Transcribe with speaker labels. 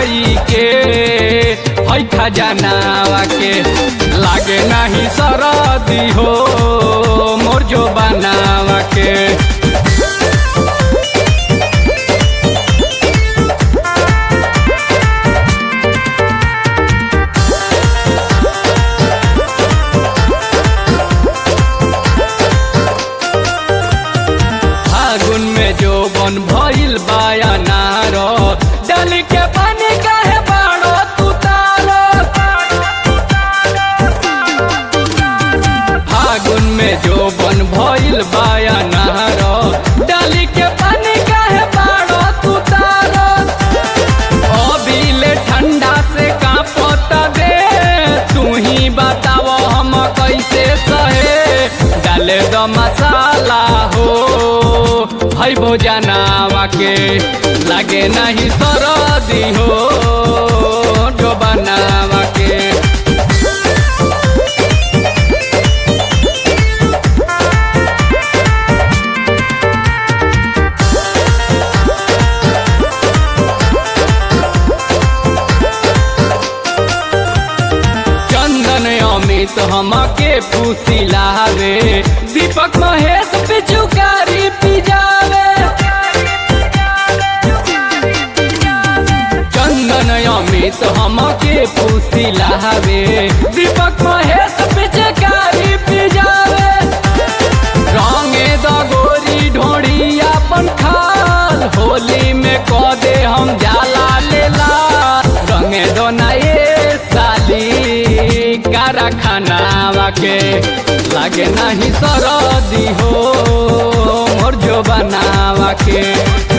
Speaker 1: खाई के है खजानावा के लागे नहीं सरदी हो मोर जो बनावा के फागुन में जो बन भइल बायनार डाली के पानी काहे बाड़ो तू तारो फागुन में जो बन भइल बायनार डाली के पानी काहे बाड़ो तू तारो अभी ठंडा से कांपत दे तू ही बताव हम कैसे सहे डाले दो मसाला हो भाई भोजनावा के लागे नहीं सरदी हो जो बनावा के चंदन अमित हमके फूसिलावे दीपक महेश पिचुकारी पिजावे चंदन अमित हमके फूसिलावे दीपक महेश पिचकारी पिजावे रंगे द गोरी ढोड़ी अपन खाल होली में क दे हम जाला लेला रंगे दो ना ये साली कारा खानावा के लागे नहीं सरदी हो मोर जो बनावा के